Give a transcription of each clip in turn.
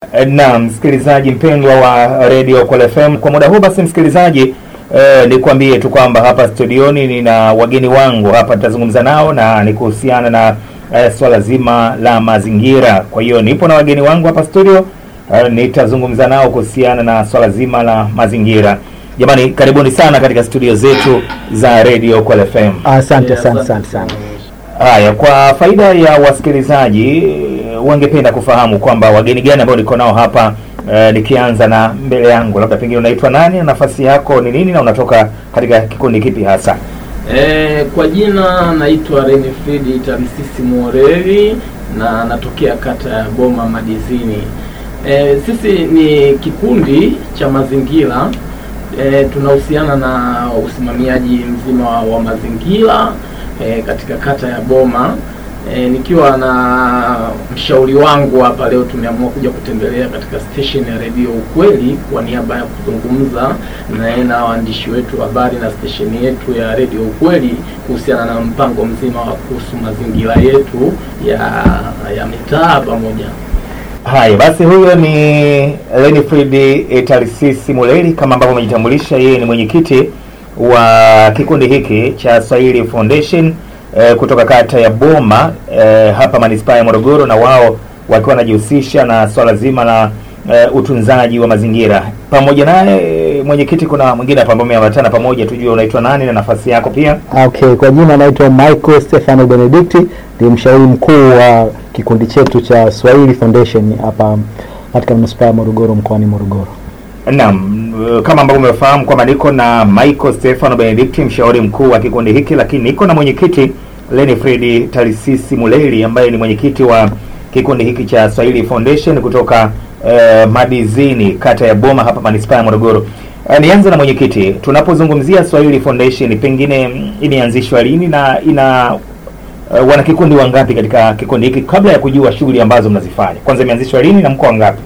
Na msikilizaji mpendwa wa Radio Kwale FM, kwa muda huu basi msikilizaji, eh, nikwambie tu kwamba hapa studioni nina wageni wangu hapa, nitazungumza nao na ni kuhusiana na eh, swala zima la mazingira. Kwa hiyo nipo na wageni wangu hapa studio eh, nitazungumza nao kuhusiana na swala zima la mazingira. Jamani, karibuni sana katika studio zetu za Radio Kwale FM. Asante sana asante sana. Haya, kwa faida ya wasikilizaji wangependa kufahamu kwamba wageni gani ambao niko nao hapa eh, nikianza na mbele yangu, labda pengine unaitwa nani na nafasi yako ni nini na unatoka katika kikundi kipi hasa? E, kwa jina naitwa Renifridi Tarisisi Moreri na natokea kata ya Boma Madizini. E, sisi ni kikundi cha mazingira e, tunahusiana na usimamiaji mzima wa, wa mazingira e, katika kata ya Boma. E, nikiwa na mshauri wangu hapa leo tumeamua kuja kutembelea katika station ya redio Ukweli kwa niaba ya kuzungumza naye na waandishi wetu wa habari na station yetu ya redio Ukweli kuhusiana na mpango mzima wa kuhusu mazingira yetu ya ya mitaa pamoja. Haya basi, huyo ni Lenifrid Tarisisi Muleri, kama ambavyo amejitambulisha, yeye ni mwenyekiti wa kikundi hiki cha Swahili Foundation eh, kutoka kata ya Boma eh, hapa manispaa ya Morogoro, na wao wakiwa wanajihusisha na swala zima la eh, utunzaji wa mazingira. Pamoja naye eh, mwenyekiti, kuna mwingine hapa ambao ameambatana pamoja, tujue unaitwa nani na nafasi yako pia. Okay, kwa jina naitwa Michael Stefano Benedicti, ni mshauri mkuu wa kikundi chetu cha Swahili Foundation hapa katika manispaa ya Morogoro mkoani Morogoro. Naam, kama ambavyo umefahamu kwamba niko na Michael Stefano Benedict, mshauri mkuu wa kikundi hiki, lakini niko na mwenyekiti Lenifred Tarisisi Muleri ambaye ni mwenyekiti wa kikundi hiki cha Swahili Foundation kutoka eh, Madizini, kata ya Boma hapa manispaa ya Morogoro. Eh, nianze na mwenyekiti, tunapozungumzia Swahili Foundation pengine mm, imeanzishwa lini na ina uh, wanakikundi wangapi katika kikundi hiki, kabla ya kujua shughuli ambazo mnazifanya? Kwanza imeanzishwa lini na mko wangapi?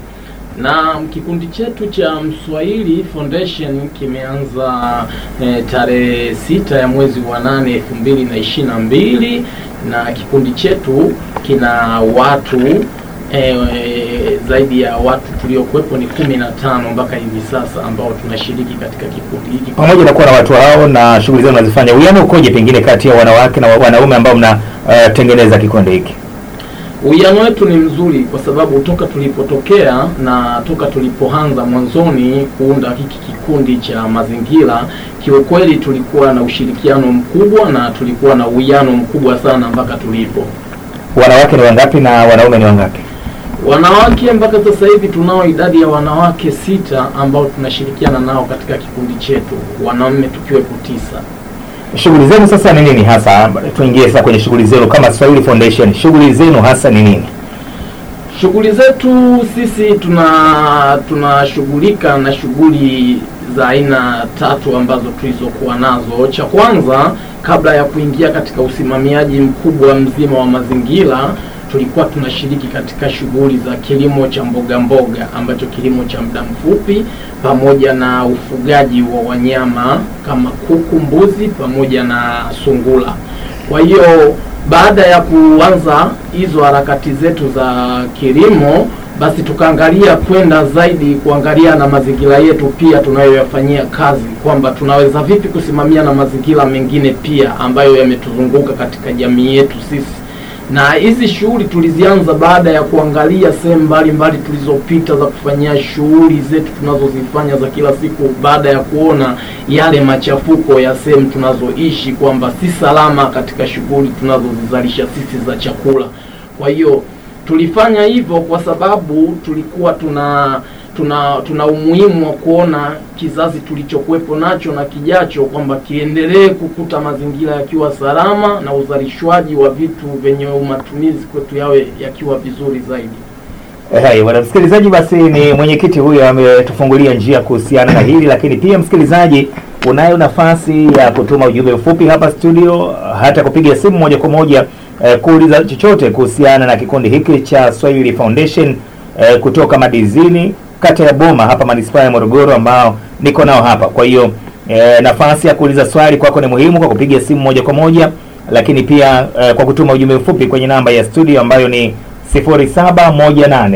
na kikundi chetu cha Mswahili Foundation kimeanza eh, tarehe sita ya mwezi wa nane elfu mbili na ishirini na mbili na kikundi chetu kina watu eh, zaidi ya watu tuliokuwepo ni kumi na tano mpaka hivi sasa ambao tunashiriki katika kikundi hiki. pamoja na kuwa na watu hao na shughuli zao mnazifanya, uwiano ukoje pengine kati ya wanawake na wanaume ambao mnatengeneza kikundi hiki? Uwiano wetu ni mzuri kwa sababu toka tulipotokea na toka tulipoanza mwanzoni kuunda hiki kikundi cha mazingira, kiukweli tulikuwa na ushirikiano mkubwa na tulikuwa na uwiano mkubwa sana mpaka tulipo. Wanawake ni wangapi na wanaume ni wangapi? Wanawake mpaka sasa hivi tunao idadi ya wanawake sita ambao tunashirikiana nao katika kikundi chetu, wanaume tukiwepo tisa. Shughuli zenu sasa ni nini hasa? Tuingie sasa kwenye shughuli zenu kama Swahili Foundation, shughuli zenu hasa ni nini? Shughuli zetu sisi tuna tunashughulika na shughuli za aina tatu ambazo tulizokuwa nazo. Cha kwanza, kabla ya kuingia katika usimamiaji mkubwa mzima wa mazingira, tulikuwa tunashiriki katika shughuli za kilimo cha mboga mboga, ambacho kilimo cha muda mfupi, pamoja na ufugaji wa wanyama kama kuku, mbuzi pamoja na sungura. Kwa hiyo baada ya kuanza hizo harakati zetu za kilimo, basi tukaangalia kwenda zaidi kuangalia na mazingira yetu pia tunayoyafanyia kazi, kwamba tunaweza vipi kusimamia na mazingira mengine pia ambayo yametuzunguka katika jamii yetu sisi na hizi shughuli tulizianza baada ya kuangalia sehemu mbalimbali tulizopita za kufanyia shughuli zetu tunazozifanya za kila siku, baada ya kuona yale machafuko ya sehemu tunazoishi kwamba si salama katika shughuli tunazozizalisha sisi za chakula. Kwa hiyo tulifanya hivyo kwa sababu tulikuwa tuna tuna tuna umuhimu wa kuona kizazi tulichokuwepo nacho na kijacho kwamba kiendelee kukuta mazingira yakiwa salama na uzalishwaji wa vitu vyenye matumizi kwetu yawe yakiwa vizuri zaidi. Hai, bwana msikilizaji, basi ni mwenyekiti huyo ametufungulia njia kuhusiana na hili, lakini pia msikilizaji, unayo nafasi ya kutuma ujumbe mfupi hapa studio, hata kupiga simu moja kwa moja eh, kuuliza chochote kuhusiana na kikundi hiki cha Swahili Foundation eh, kutoka Madizini kata ya Boma hapa manispaa ya Morogoro ambao niko nao hapa. Kwa hiyo e, nafasi ya kuuliza swali kwako ni muhimu kwa kupiga simu moja kwa moja, lakini pia e, kwa kutuma ujumbe mfupi kwenye namba ya studio ambayo ni 0718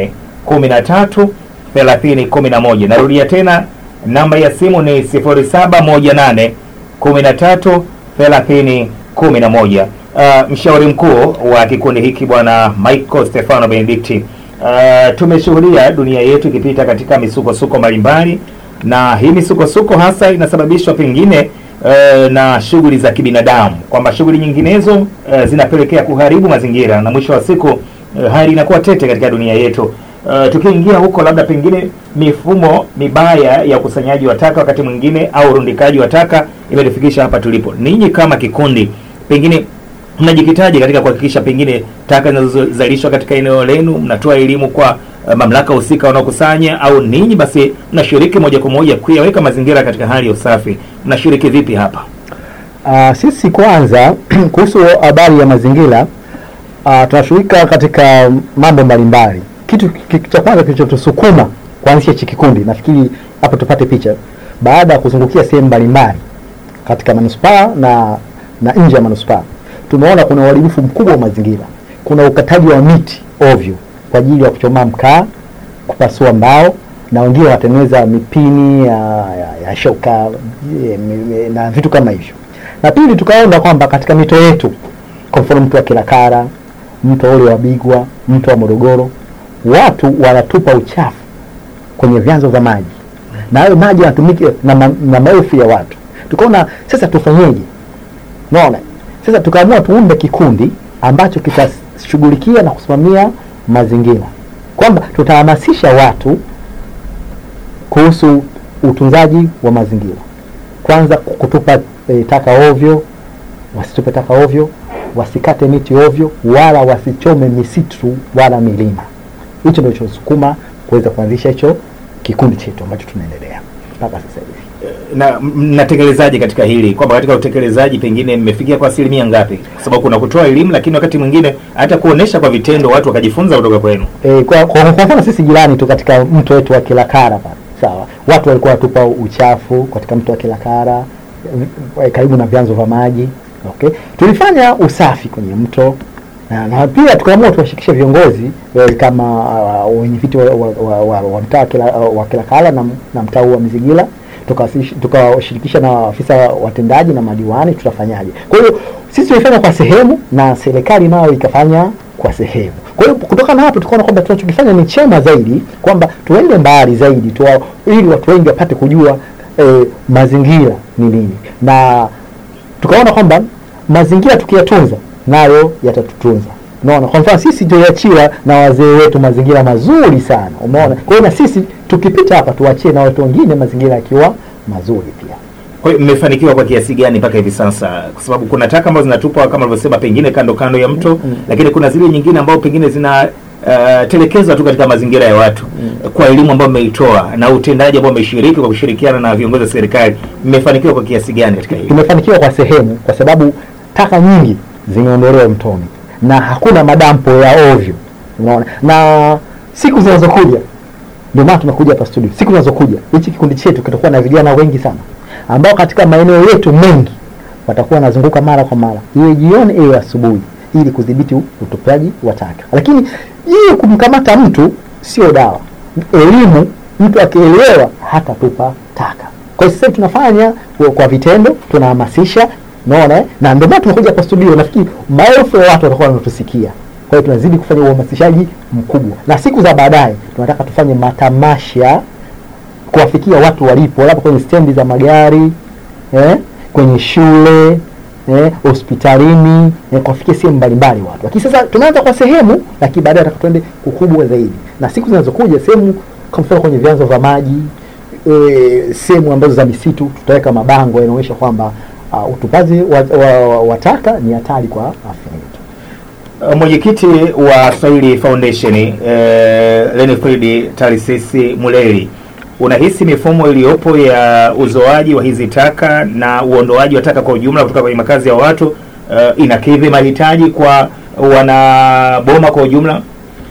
13 30 11. Narudia tena namba ya simu ni 0718 13 30 11. Uh, mshauri mkuu wa kikundi hiki bwana Michael Stefano Benedicti, uh, tumeshuhudia dunia yetu ikipita katika misukosuko mbalimbali, na hii misukosuko hasa inasababishwa pengine uh, na shughuli za kibinadamu, kwamba shughuli nyinginezo uh, zinapelekea kuharibu mazingira na mwisho wa siku uh, hali inakuwa tete katika dunia yetu. Uh, tukiingia huko labda pengine mifumo mibaya ya ukusanyaji wa taka wakati mwingine au urundikaji wa taka imetufikisha hapa tulipo. Ninyi kama kikundi pengine mnajikitaje katika kuhakikisha pengine taka zinazozalishwa katika eneo lenu, mnatoa elimu kwa uh, mamlaka husika wanaokusanya, au ninyi basi mnashiriki moja kwa moja kuyaweka mazingira katika hali ya usafi? Mnashiriki vipi hapa? Uh, sisi kwanza kuhusu habari ya mazingira uh, tunashughulika katika mambo mbalimbali. Kitu ki- cha kwanza kilichotusukuma kuanzisha hichi kikundi, nafikiri hapo tupate picha, baada ya kuzungukia sehemu mbalimbali katika manispaa na na nje ya manispaa, tumeona kuna uharibifu mkubwa wa mazingira. Kuna ukataji wa miti ovyo kwa ajili ya kuchoma mkaa, kupasua mbao na wengine wanatengeneza mipini ya, ya, ya shoka eh, mi- mi- na vitu kama hivyo. Na pili, tukaona kwamba katika mito yetu, kwa mfano mto wa Kilakara, mto ule wa Bigwa, mto wa Morogoro, watu wanatupa uchafu kwenye vyanzo vya maji na hayo maji yanatumika na, ma, na maelfu ya watu. Tukaona sasa tufanyeje? Unaona, sasa tukaamua tuunde kikundi ambacho kitashughulikia na kusimamia mazingira, kwamba tutahamasisha watu kuhusu utunzaji wa mazingira. Kwanza kutupa e, taka ovyo, wasitupe taka ovyo, wasikate miti ovyo, wala wasichome misitu wala milima. Hicho ndio chosukuma kuweza kuanzisha hicho kikundi chetu ambacho tunaendelea mpaka sasa hivi. na mnatekelezaje katika hili kwamba katika utekelezaji pengine mmefikia kwa asilimia ngapi kwa sababu kuna kutoa elimu lakini wakati mwingine hata kuonesha kwa vitendo watu wakajifunza kutoka kwenu E, kwa, kwa, kwa mfano sisi jirani tu katika mto wetu wa Kilakara pale, sawa, watu walikuwa watupa uchafu katika mto wa Kilakara e, karibu na vyanzo vya maji. Okay, tulifanya usafi kwenye mto na, na pia tukaamua tuwashirikishe viongozi e, kama uh, wenye viti wa, wa, wa, wa, wa mtaa wa Kila- wa Kilakara na, na mtaa huu wa Mizigila tukawasish- tukawashirikisha na afisa watendaji na madiwani, tutafanyaje? Kwa hiyo sisi tulifanya kwa sehemu na serikali nayo ikafanya kwa sehemu. Kwa hiyo kutokana na hapo tukaona kwamba tunachokifanya ni chema zaidi, kwamba tuende mbali zaidi tuwa, ili watu wengi wapate kujua eh, mazingira ni nini, na tukaona kwamba mazingira tukiyatunza nayo yatatutunza. Unaona, kwa mfano sisi tuliachiwa na wazee wetu mazingira mazuri sana, umeona. Kwa hiyo na sisi tukipita hapa tuachie na watu wengine mazingira yakiwa mazuri pia. kwa hiyo mmefanikiwa kwa kiasi gani mpaka hivi sasa kwa sababu kuna taka ambazo zinatupwa kama alivyosema pengine kando kando ya mto Mm. lakini kuna zile nyingine ambao pengine zina uh, telekezwa tu katika mazingira ya watu Mm. kwa elimu ambayo mmeitoa na utendaji ambao mmeshiriki kwa kushirikiana na viongozi wa serikali mmefanikiwa kwa kiasi gani katika hili Tumefanikiwa kwa sehemu, kwa sababu taka nyingi zimeondolewa mtoni na hakuna madampo ya ovyo, unaona. Na siku zinazokuja, ndio maana tumekuja hapa studio, siku zinazokuja hichi kikundi chetu kitakuwa na vijana wengi sana ambao katika maeneo yetu mengi watakuwa wanazunguka mara kwa mara, iwe jioni iwe asubuhi, ili kudhibiti utupaji wa taka. Lakini ili kumkamata mtu sio dawa, elimu. Mtu akielewa hatatupa taka. Kwa hiyo sasa hivi tunafanya kwa- kwa vitendo, tunahamasisha, unaona eh? na ndio maana tumekuja hapa studio. Nafikiri maelfu ya watu watakuwa wanatusikia. Kwa hiyo tunazidi kufanya uhamasishaji mkubwa, na siku za baadaye tunataka tufanye matamasha kuwafikia watu walipo, labda kwenye stendi za magari eh, kwenye shule eh, hospitalini eh, kuwafikia sehemu mbalimbali watu. Lakini sasa tunaanza kwa sehemu, lakini baadaye nataka tuende kukubwa zaidi, na siku zinazokuja sehemu kwa mfano kwenye vyanzo vya maji eh, sehemu ambazo za misitu tutaweka mabango yanaonyesha kwamba uh, utupaji wa, wa, wa, wa taka ni hatari kwa afya yetu. Uh, mwenyekiti wa Swahili Foundation eh, Lenifred Tarisisi Muleli, unahisi mifumo iliyopo ya uzoaji wa hizi taka na uondoaji wa taka kwa ujumla kutoka kwenye makazi ya watu eh, inakidhi mahitaji kwa wanaboma kwa ujumla?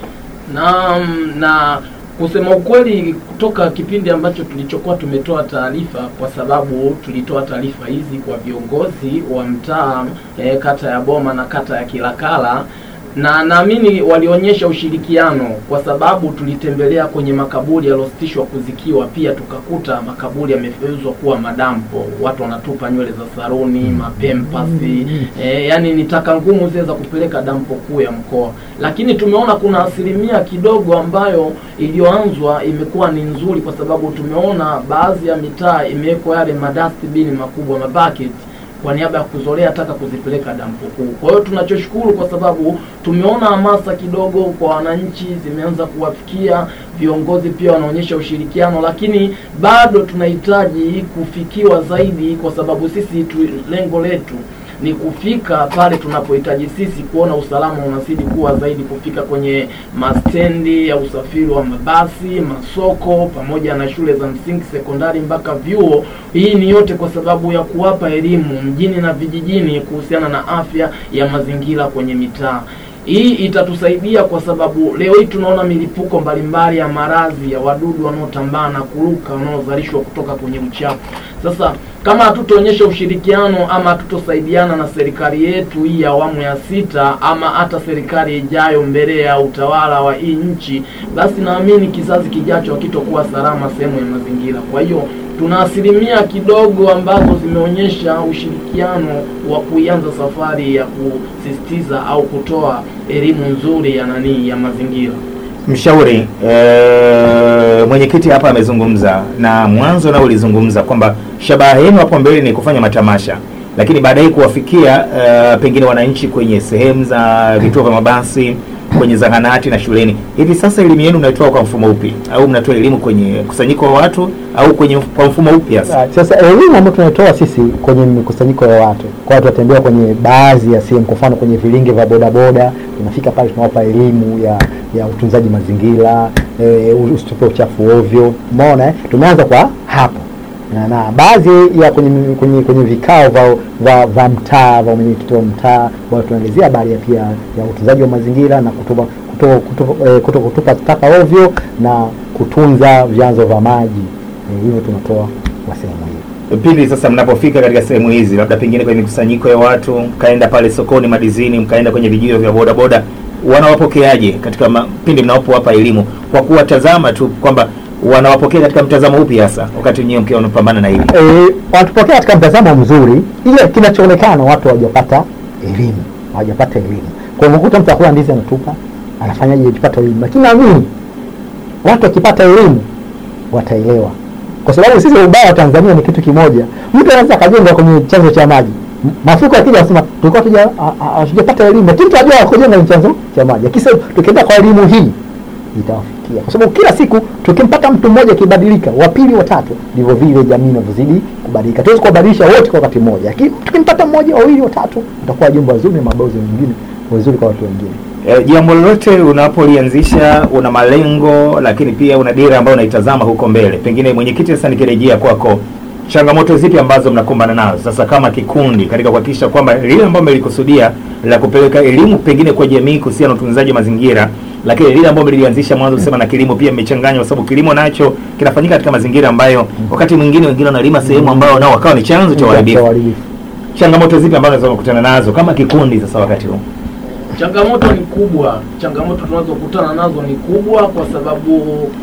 na na kusema ukweli kutoka kipindi ambacho tulichokuwa tumetoa taarifa kwa sababu tulitoa taarifa hizi kwa viongozi wa mtaa e, kata ya Boma na kata ya Kilakala na naamini walionyesha ushirikiano kwa sababu tulitembelea kwenye makaburi yaliyositishwa kuzikiwa, pia tukakuta makaburi yamegeuzwa kuwa madampo, watu wanatupa nywele za saruni, mapempasi e, yani ni taka ngumu zile za kupeleka dampo kuu ya mkoa. Lakini tumeona kuna asilimia kidogo ambayo iliyoanzwa imekuwa ni nzuri, kwa sababu tumeona baadhi ya mitaa imewekwa yale madustbin makubwa mabaketi kwa niaba ya kuzolea taka kuzipeleka dampo kuu. Kwa hiyo tunachoshukuru kwa sababu tumeona hamasa kidogo kwa wananchi zimeanza kuwafikia, viongozi pia wanaonyesha ushirikiano, lakini bado tunahitaji kufikiwa zaidi, kwa sababu sisi tu, lengo letu ni kufika pale tunapohitaji sisi kuona usalama unazidi kuwa zaidi, kufika kwenye mastendi ya usafiri wa mabasi, masoko, pamoja na shule za msingi, sekondari mpaka vyuo. Hii ni yote kwa sababu ya kuwapa elimu mjini na vijijini kuhusiana na afya ya mazingira kwenye mitaa. Hii itatusaidia kwa sababu leo hii tunaona milipuko mbalimbali ya maradhi ya wadudu wanaotambaa na kuruka wanaozalishwa kutoka kwenye uchafu. Sasa kama hatutaonyesha ushirikiano ama hatutosaidiana na serikali yetu hii ya awamu ya sita ama hata serikali ijayo mbele ya utawala wa hii nchi, basi naamini kizazi kijacho hakitokuwa salama sehemu ya mazingira. Kwa hiyo tuna asilimia kidogo ambazo zimeonyesha ushirikiano wa kuianza safari ya kusisitiza au kutoa elimu nzuri ya nani ya mazingira. Mshauri e, mwenyekiti hapa amezungumza na mwanzo nao ulizungumza kwamba shabaha yenu hapo mbele ni kufanya matamasha, lakini baadaye kuwafikia e, pengine wananchi kwenye sehemu za vituo vya mabasi, kwenye zahanati na shuleni. Hivi sasa elimu yenu mnaitoa kwa mfumo upi, au mnatoa elimu kwenye kusanyiko wa watu au kwenye kwa mfumo upi hasa? Ah, Sasa elimu ambayo tunatoa sisi kwenye mikusanyiko ya watu, kwa watu watembea kwenye baadhi ya sehemu, kwa mfano kwenye vilinge vya bodaboda, tunafika pale tunawapa elimu ya ya utunzaji mazingira, e, usitupe uchafu ovyo. Umeona eh? Tumeanza kwa hapo na, na baadhi ya kwenye kwenye, kwenye vikao vya vya vya mtaa vya mwenyekiti wa mtaa ambao tunaelezea habari ya pia ya utunzaji wa mazingira na kutupa kuto, kuto, eh, kuto kutupa taka ovyo na kutunza vyanzo vya maji eh, hivyo tunatoa kwa sehemu hiyo. Pindi sasa mnapofika katika sehemu hizi, labda pengine kwenye mikusanyiko ya watu, mkaenda pale sokoni madizini, mkaenda kwenye vijio vya bodaboda, wanawapokeaje katika ma, pindi mnapowapa elimu, kwa kuwatazama tu kwamba wanawapokea katika mtazamo upi hasa, wakati wenyewe mkiwa unapambana na hili? E, wanatupokea katika mtazamo mzuri, ile kinachoonekana watu hawajapata elimu, hawajapata elimu. Kwa hivyo kuta mtu akula ndizi anatupa, anafanyaje ajipata elimu, lakini naamini watu wakipata elimu wataelewa, kwa sababu sisi ubaya wa Tanzania ni kitu kimoja. Mtu anaweza akajenga kwenye chanzo cha maji, M- mafuriko yakija, anasema tulikuwa tuja a- a- hatujapata elimu, lakini tunajua kujenga kwenye chanzo cha maji. Lakini sasa tukienda kwa elimu hii itawafikia kwa sababu kila siku tukimpata mtu mmoja akibadilika, wa pili, wa tatu, ndivyo vile jamii inavyozidi kubadilika. Tuwezi kuwabadilisha wote kwa wakati mmoja, lakini tukimpata mmoja, wawili, watatu, utakuwa jumba wazuri na mabalozi wengine wazuri kwa watu wengine. E, jambo lolote unapolianzisha una malengo, lakini pia una dira ambayo unaitazama huko mbele. Pengine mwenyekiti, sasa nikirejea kwako, changamoto zipi ambazo mnakumbana nazo sasa kama kikundi katika kuhakikisha kwamba lile ambalo mmelikusudia la kupeleka elimu pengine kwa jamii kuhusiana na utunzaji wa mazingira, lakini lile ambalo mlilianzisha mwanzo kusema na kilimo pia mmechanganya, kwa sababu kilimo nacho kinafanyika katika mazingira ambayo wakati mwingine wengine wanalima sehemu ambayo nao wakawa ni chanzo cha Cha uharibifu. uharibifu. Changamoto zipi ambazo unaweza kukutana nazo kama kikundi sasa wakati huu? Changamoto ni kubwa, changamoto tunazokutana nazo ni kubwa, kwa sababu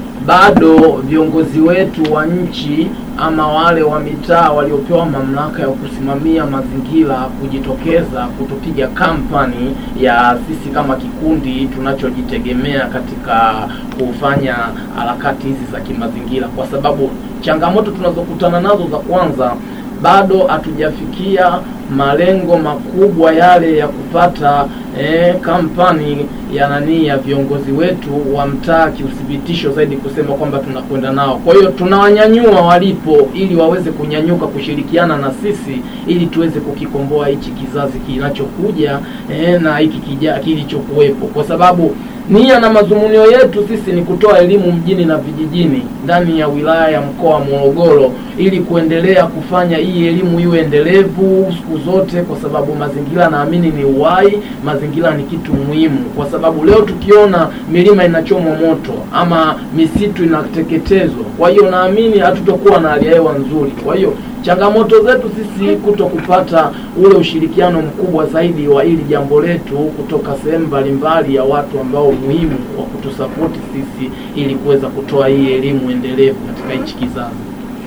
bado viongozi wetu wa nchi ama wale wa mitaa waliopewa mamlaka ya kusimamia mazingira kujitokeza kutupiga kampani ya sisi kama kikundi tunachojitegemea katika kufanya harakati hizi za kimazingira, kwa sababu changamoto tunazokutana nazo za kwanza bado hatujafikia malengo makubwa yale ya kupata eh, kampani ya nani ya viongozi wetu wa mtaa kiuthibitisho zaidi kusema kwamba tunakwenda nao. Kwa hiyo tunawanyanyua walipo, ili waweze kunyanyuka kushirikiana na sisi, ili tuweze kukikomboa hichi kizazi kinachokuja eh, na hiki kija kilichokuwepo, kwa sababu nia na mazungumzo yetu sisi ni kutoa elimu mjini na vijijini ndani ya wilaya ya mkoa wa Morogoro ili kuendelea kufanya hii elimu iwe endelevu siku zote, kwa sababu mazingira naamini ni uhai, mazingira ni kitu muhimu, kwa sababu leo tukiona milima inachomwa moto ama misitu inateketezwa, kwa hiyo naamini hatutokuwa na hali ya hewa nzuri. Kwa hiyo Changamoto zetu sisi kuto kupata ule ushirikiano mkubwa zaidi wa ili jambo letu kutoka sehemu mbalimbali ya watu ambao muhimu wa kutusapoti sisi ili kuweza kutoa hii elimu endelevu katika hichi kizazi.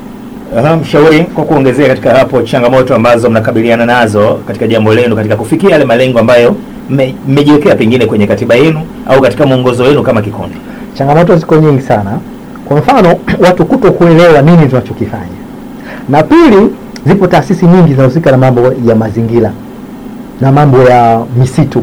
Aha, mshauri, kwa kuongezea katika hapo changamoto ambazo mnakabiliana nazo katika jambo lenu katika kufikia yale malengo ambayo mme- mmejiwekea pengine kwenye katiba yenu au katika mwongozo wenu kama kikundi. changamoto ziko nyingi sana kwa mfano watu kuto kuelewa nini tunachokifanya na pili zipo taasisi nyingi zinahusika na mambo ya mazingira na mambo ya misitu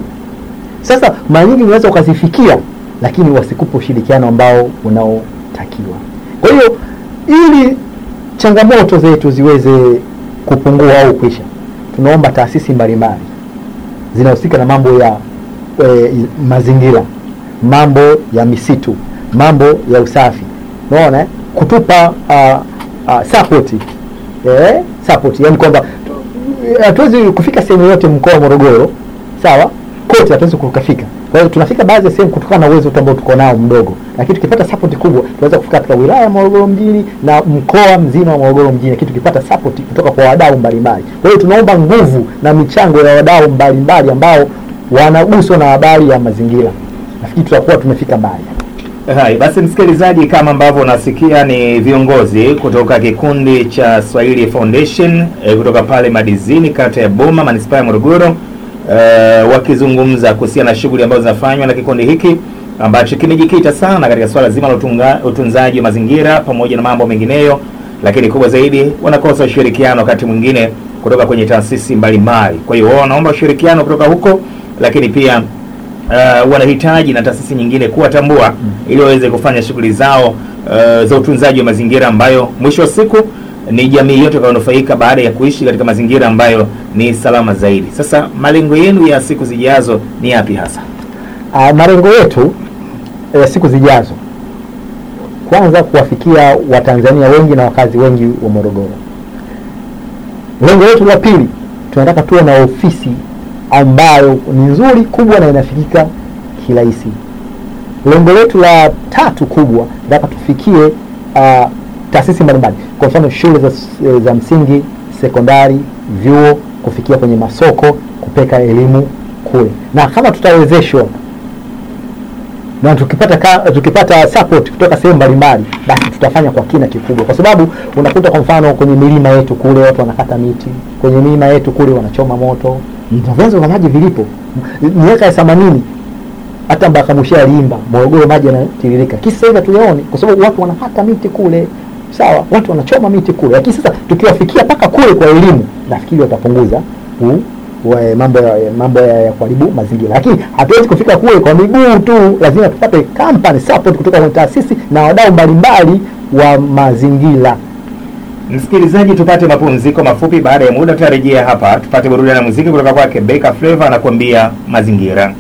sasa mara nyingi unaweza ukazifikia lakini wasikupe ushirikiano ambao unaotakiwa kwa hiyo ili changamoto zetu ziweze kupungua au kuisha tunaomba taasisi mbalimbali zinahusika na mambo ya e, mazingira mambo ya misitu mambo ya usafi unaona eh? kutupa uh, uh, support eh, support yani kwamba tu- hatuwezi kufika sehemu yote mkoa wa Morogoro sawa kote hatuwezi kukafika kwa hiyo tunafika baadhi ya sehemu kutokana na uwezo tu ambao tuko nao mdogo lakini tukipata support kubwa tunaweza kufika katika wilaya ya Morogoro mjini na mkoa mzima wa Morogoro mjini lakini tukipata support kutoka kwa wadau mbalimbali kwa hiyo tunaomba nguvu na michango ya wadau mbalimbali ambao wanaguswa na habari ya mazingira nafikiri tutakuwa tumefika mbali Hai, basi msikilizaji, kama ambavyo unasikia ni viongozi kutoka kikundi cha Swahili Foundation eh, kutoka pale Madizini, kata ya Boma, manispaa ya Morogoro eh, wakizungumza kuhusiana na shughuli ambazo zinafanywa na kikundi hiki ambacho kimejikita sana katika swala zima la utunga- utunzaji wa mazingira pamoja na mambo mengineyo, lakini kubwa zaidi wanakosa ushirikiano wakati mwingine kutoka kwenye taasisi mbalimbali. Kwa hiyo wao wanaomba ushirikiano kutoka huko, lakini pia uh, wanahitaji na taasisi nyingine kuwatambua ili waweze kufanya shughuli zao uh, za utunzaji wa mazingira ambayo mwisho wa siku ni jamii yote itakayonufaika baada ya kuishi katika mazingira ambayo ni salama zaidi. Sasa malengo yenu ya siku zijazo ni yapi hasa? uh, malengo yetu ya siku zijazo kwanza kuwafikia watanzania wengi na wakazi wengi wa morogoro lengo letu la pili tunataka tuwe na ofisi ambayo ni nzuri kubwa na inafikika kirahisi lengo letu la tatu kubwa tunataka tufikie uh, taasisi mbalimbali kwa mfano shule za, za msingi sekondari vyuo kufikia kwenye masoko kupeka elimu kule na kama tutawezeshwa na tukipata ka, tukipata support kutoka sehemu mbalimbali basi tutafanya kwa kina kikubwa kwa sababu unakuta kwa mfano kwenye milima yetu kule watu wanakata miti kwenye milima yetu kule wanachoma moto na vyanzo vya maji vilipo M- miaka ya themanini hata Mbakamushi aliimba Morogoro maji yanatiririka. Kisa sasa hivi hatuyaoni kwa sababu watu wanakata miti kule, sawa, watu wanachoma miti kule, lakini sasa tukiwafikia mpaka kule kwa elimu, nafikiri watapunguza u- wa- mambo ya mambo ya, ya kuharibu mazingira, lakini hatuwezi kufika kule kwa miguu tu, lazima tupate company support kutoka kwenye taasisi na wadau mbalimbali wa mazingira. Msikilizaji, tupate mapumziko mafupi. Baada ya muda tutarejea hapa tupate burudani ya muziki kutoka kwake Beka Flavor anakuambia mazingira.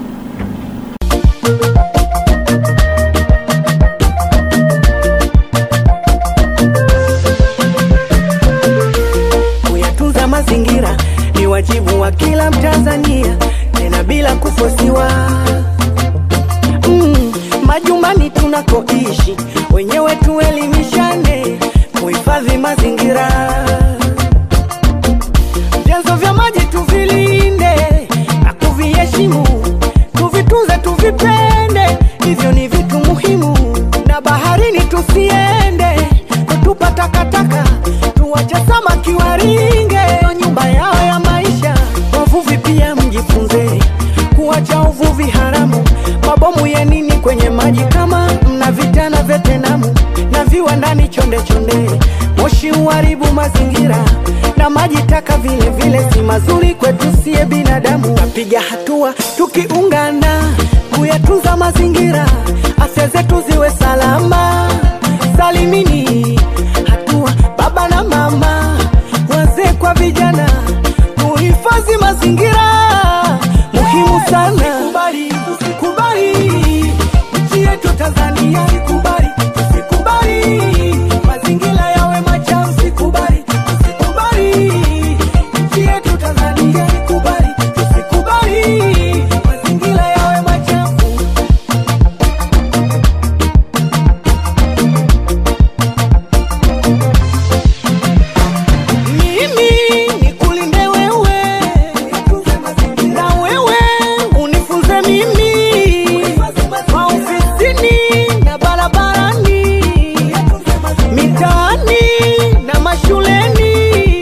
kuyatunza mazingira ni wajibu wa kila Mtanzania, tena bila kufosiwa. Mm, majumbani tunakoishi wenyewe tuelimishane kuhifadhi mazingira. Vyanzo vya maji tuvilinde na kuviheshimu, tuvitunze, tuvipende, hivyo ni vitu muhimu. Na baharini tusiende kutupa takataka, tuwache samaki waringe Ndio nyumba yao ya maisha. Wavuvi pia mjifunze kuacha uvuvi haramu, mabomu ya nini kwenye maji kama mna vitana vetenamu na viwandani chonde chonde, moshi uharibu mazingira na maji taka vile vile si mazuri kwetu sie binadamu. Tapiga hatua tukiungana kuyatunza mazingira, afya zetu ziwe salama salimini. Hatua baba na mama, wazee kwa vijana, tuhifadhi mazingira muhimu sana. Tusikubali, tusikubali nchi yetu Tanzania, tusikubali, tusikubali mazingira yawe machafu, tusikubali, tusikubali nchi yetu Tanzania, tusikubali, tusikubali mazingira yawe machafu. ni nyumbani na barabarani, mitaani na mashuleni.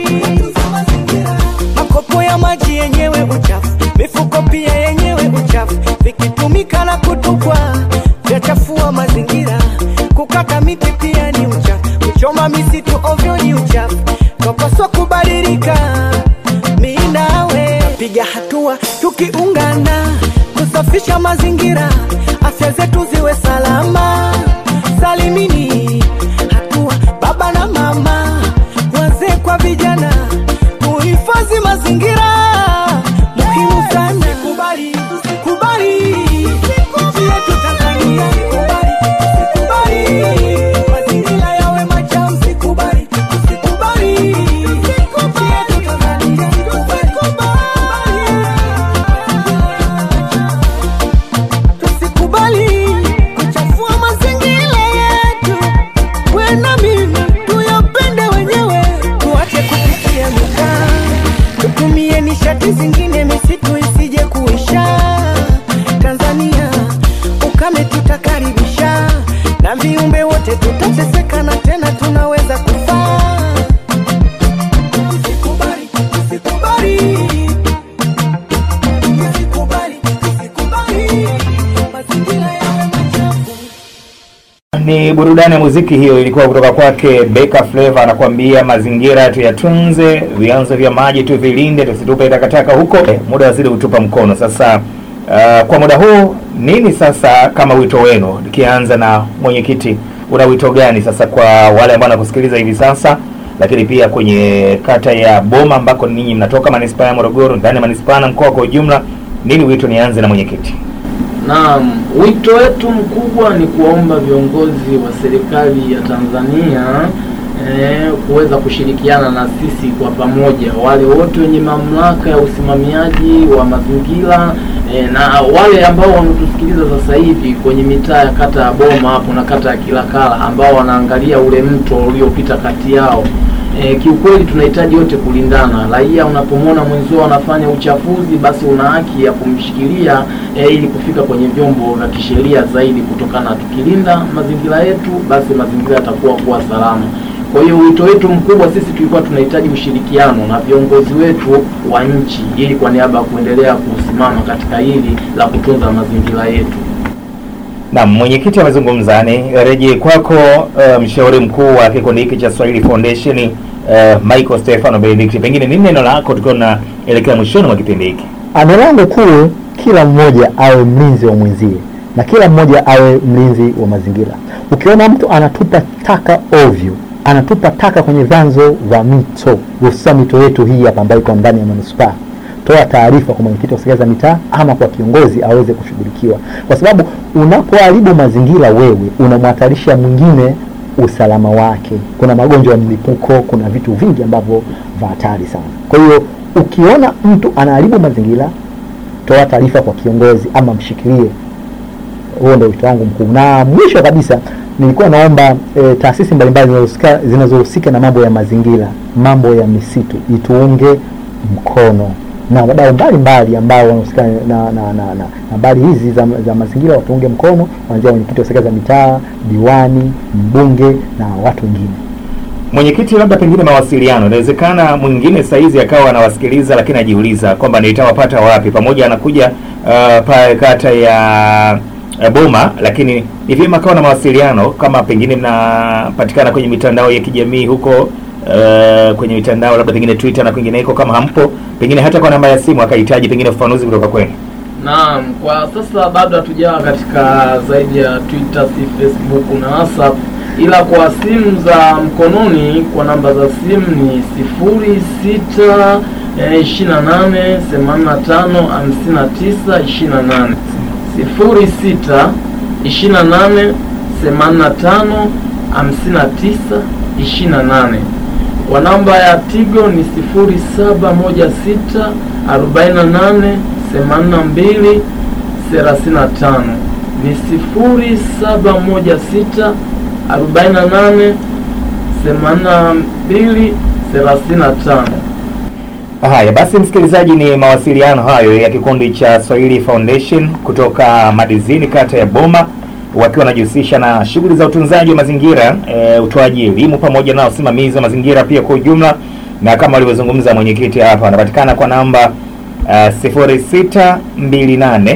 Makopo ya maji yenyewe uchafu, mifuko pia yenyewe uchafu, vikitumika na kutupwa vyachafua mazingira. Kukata miti pia ni uchafu, kuchoma misitu ovyo ni uchafu, twapaswa kubadilika. Mi nawe piga hatua tukiungana, kusafisha mazingira, afya zetu ziwe salama. Salimini hatua baba na mama, wazee kwa vijana, tuhifadhi mazingira muhimu sana. Kubali, kubali, nchi yetu Tanzania, kubali, kubali, mazingira yawe machafu, sikubali, sikubali, nchi yetu Tanzania, tusikubali kuchafua mazingira yetu. We na mimi tuyapende wenyewe, tuache kupikia mikaa, tutumie nishati zingine, misitu isije kuisha. Tanzania ukame tutakaribisha, na viumbe wote tutateseka, na tena tunaweza kufa. Tusikubali, tusikubali, tusikubali, tusikubali mazingira yawe machafu. Ni burudani ya muziki hiyo, ilikuwa kutoka kwake Beka Flava, anakuambia mazingira tuyatunze, vyanzo vya maji tuvilinde, tusitupe takataka huko. Eh, muda wazidi kutupa mkono sasa. Uh, kwa muda huu nini sasa kama wito wenu, nikianza na mwenyekiti, una wito gani sasa kwa wale ambao wanakusikiliza hivi sasa, lakini pia kwenye kata ya Boma ambako ninyi mnatoka, manispaa ya Morogoro, ndani ya manispaa na mkoa kwa ujumla, nini wito? Nianze na mwenyekiti. Naam, wito wetu mkubwa ni kuwaomba viongozi wa serikali ya Tanzania eh, kuweza kushirikiana na sisi kwa pamoja, wale wote wenye mamlaka ya usimamiaji wa mazingira eh, na wale ambao wanatusikiliza sasa hivi kwenye mitaa ya kata ya Boma hapo na kata ya Kilakala ambao wanaangalia ule mto uliopita kati yao. E, kiukweli tunahitaji wote kulindana. Raia unapomwona mwenzio anafanya uchafuzi, basi una haki ya kumshikilia e, ili kufika kwenye vyombo vya kisheria zaidi, kutokana na tukilinda mazingira yetu, basi mazingira yatakuwa kuwa salama. Kwa hiyo wito wetu mkubwa sisi tulikuwa tunahitaji ushirikiano na viongozi wetu wa nchi, ili kwa niaba ya kuendelea kusimama katika hili la kutunza mazingira yetu. Na mwenyekiti amezungumza, ni rejee kwako uh, mshauri mkuu wa kikundi hiki cha Swahili Foundation uh, Michael Stefano Benedict, pengine nini neno lako tukiwa tunaelekea mwishoni mwa kipindi hiki? Neno langu kuu, kila mmoja awe mlinzi wa mwenzie na kila mmoja awe mlinzi wa mazingira. Ukiona mtu anatupa taka ovyo, anatupa taka kwenye vyanzo vya mito, hususan mito yetu hii hapa ambayo iko ndani ya manispaa, toa taarifa kwa mwenyekiti wa serikali za mitaa ama kwa kiongozi aweze kushughulikiwa, kwa sababu unapoharibu mazingira, wewe unamhatarisha mwingine usalama wake. Kuna magonjwa ya mlipuko, kuna vitu vingi ambavyo vya hatari sana. Kwa hiyo ukiona mtu anaharibu mazingira, toa taarifa kwa kiongozi ama mshikilie. Huo ndio wito wangu mkuu. Na mwisho kabisa, nilikuwa naomba e, taasisi mbalimbali zinazohusika zinazohusika na mambo ya mazingira, mambo ya misitu ituunge mkono na wadau mbalimbali ambao wanahusika na na na na na habari hizi za, za mazingira watuunge mkono, kuanzia mwenyekiti wa serikali za mitaa, diwani, mbunge na watu wengine. Mwenyekiti, labda pengine mawasiliano, inawezekana mwingine saizi akawa anawasikiliza lakini ajiuliza kwamba nitawapata wapi, pamoja anakuja uh, pale kata ya uh, Boma, lakini ni vyema akawa na mawasiliano, kama pengine mnapatikana kwenye mitandao ya kijamii huko uh, kwenye mitandao labda pengine Twitter na kwingineko, kama hampo, pengine hata kwa namba ya simu akahitaji pengine ufafanuzi kutoka kwenu. Naam, kwa sasa bado hatujawa katika zaidi ya Twitter, si Facebook na WhatsApp, ila kwa simu za mkononi kwa namba za simu ni sifuri sita ishirini na nane themanini na tano hamsini na tisa ishirini na nane sifuri sita ishirini na nane themanini na tano hamsini na tisa ishirini na nane kwa namba ya Tigo ni sifuri saba moja sita arobaini na nane themanini na mbili thelathini na tano ni sifuri saba moja sita arobaini na nane themanini na mbili thelathini na tano. Haya basi, msikilizaji, ni mawasiliano hayo ya kikundi cha Swahili Foundation kutoka Madizini, kata ya Boma, wakiwa wanajihusisha na shughuli za utunzaji wa mazingira e, utoaji elimu pamoja na usimamizi wa mazingira pia kwa ujumla, na kama walivyozungumza mwenyekiti hapa, anapatikana kwa namba uh, 0628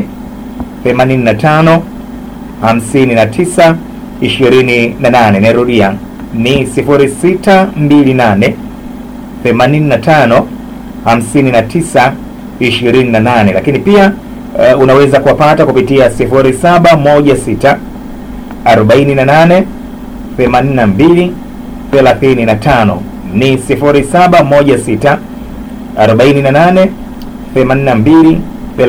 85 59 28. Narudia ni 0628 85 59 28, lakini pia uh, unaweza kuwapata kupitia 0716 48 82 35 ni 0716 48 82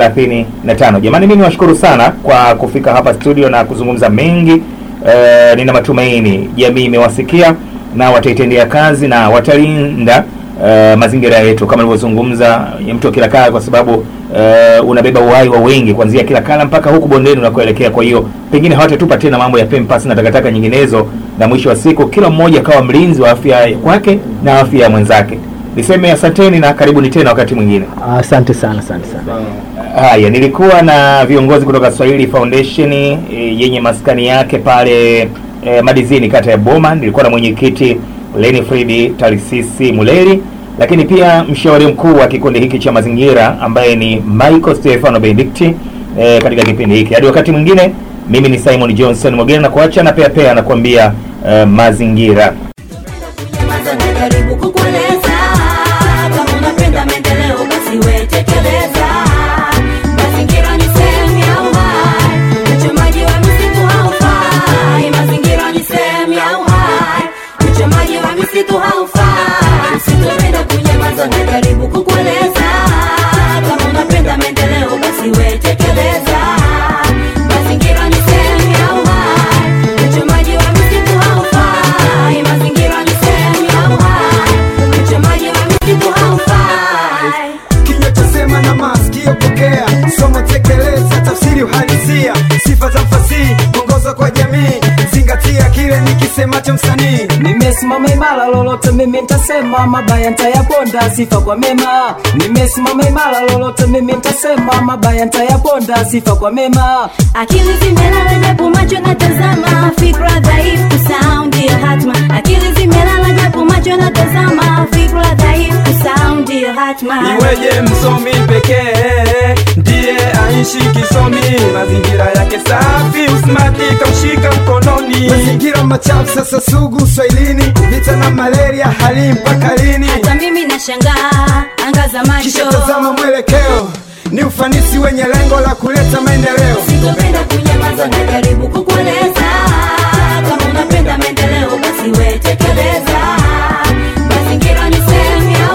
35. Jamani, mimi niwashukuru sana kwa kufika hapa studio na kuzungumza mengi. E, nina matumaini jamii imewasikia na wataitendea kazi na watalinda e, mazingira yetu kama nilivyozungumza mto Kilakala, kwa sababu e, unabeba uhai wa wengi kuanzia Kilakala mpaka huku bondeni unakoelekea. Kwa hiyo pengine hawatatupa tena mambo ya pempas na takataka nyinginezo, na mwisho wa siku kila mmoja akawa mlinzi wa afya kwake na afya ya mwenzake. Niseme asanteni na karibuni tena wakati mwingine. Asante sana, asante sana. Haya, nilikuwa na viongozi kutoka Swahili Foundation e, yenye maskani yake pale e, Madizini kata ya Boma. Nilikuwa na mwenyekiti Lenifridi Tarisisi Muleri, lakini pia mshauri mkuu wa kikundi hiki cha mazingira ambaye ni Michael Stefano Benedicti e, katika kipindi hiki. Hadi wakati mwingine, mimi ni Simon Johnson Mogena na kuacha na pea pea anakuambia e, mazingira Nyamaza najaribu kukueleza kama unapenda maendeleo basi we tekeleza. Mazingira ni sehemu ya uhai, uchomaji wa misitu haufai. Mazingira ni sehemu ya uhai, uchomaji wa misitu haufai. Sitopenda kunyamaza najaribu kukueleza kama unapenda maendeleo basi we tekeleza. Mazingira ni sehemu ya uhai, uchomaji wa misitu haufai. Mazingira ni sehemu ya uhai, uchomaji wa misitu haufai. kinywa chasema na masikio pokea somo tekeleza tafsiri uhalisia sifa za mfasihi mwongozo kwa jamii zingatia kile nikisemacho msanii nimesimama imara lolote mimi ntasema mabaya ntayaponda sifa kwa mema nimesimama imara lolote mimi ntasema mabaya ntayaponda sifa kwa mema akili zimelala japo macho natazama fikra dhaifu saundi ya hatma akili zimelala japo macho natazama fikra dhaifu saundi ya hatma iweje msomi pekee ndiye aishi kisomi mazingira yake safi usmati kamshika mkononi mazingira machafu sasa sugu swahilini vita na malaria hali mpaka lini hata mimi nashangaa angaza kisha macho tazama mwelekeo ni ufanisi wenye lengo la kuleta maendeleo sitopenda kunyamaza najaribu kukueleza kama unapenda maendeleo basi we tekeleza mazingira ni sehemu ya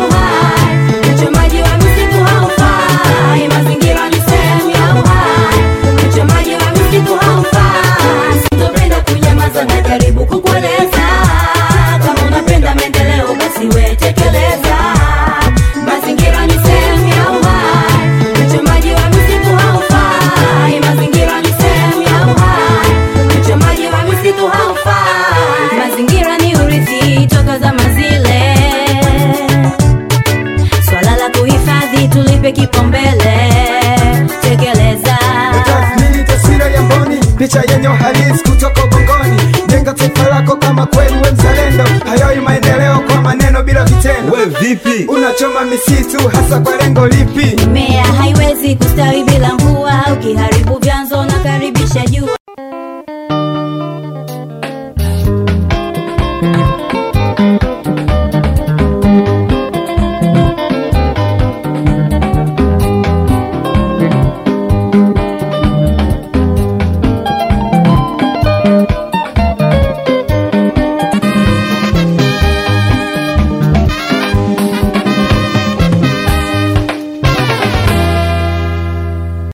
uhai uchomaji wa misitu haufai mazingira ni sehemu ya uhai uchomaji wa misitu haufai sitopenda kunyamaza najaribu kukueleza kama unapenda maendeleo basi we tekeleza mazingira ni sehemu ya uhai uchomaji wa misitu haufai mazingira ni sehemu ya uhai uchomaji wa misitu haufai mazingira ni urithi toka zama zile swala la kuhifadhi tulipe kipaumbele tekeleza tathmini taswira ya mboni picha yenye uhalisi kutoka ubongoni jenga taifa lako kama kweli we mzalendo hayoi maendeleo kwa maneno bila vitendo we vipi unachoma misitu hasa kwa lengo lipi mimea haiwezi kustawi bila mvua ukiharibu